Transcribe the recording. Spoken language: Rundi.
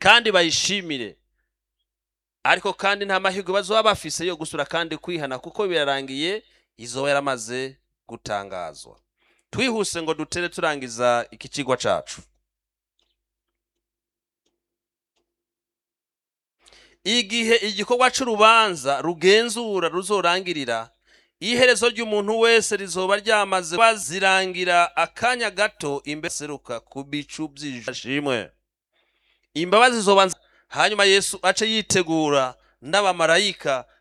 kandi bayishimire ariko kandi nta mahirwe bazoba bafise yo gusura kandi kwihana kuko birarangiye izoba yaramaze gutangazwa twihuse ngo dutere turangiza iki kigwa cacu igihe igikorwa c'urubanza rugenzura ruzorangirira iherezo ry'umuntu wese rizoba ryamaze bazirangira akanya gato imbere seruka ku bicu by'ishimwe imbabazi zoba nz- hanyuma yesu ace yitegura n'abamarayika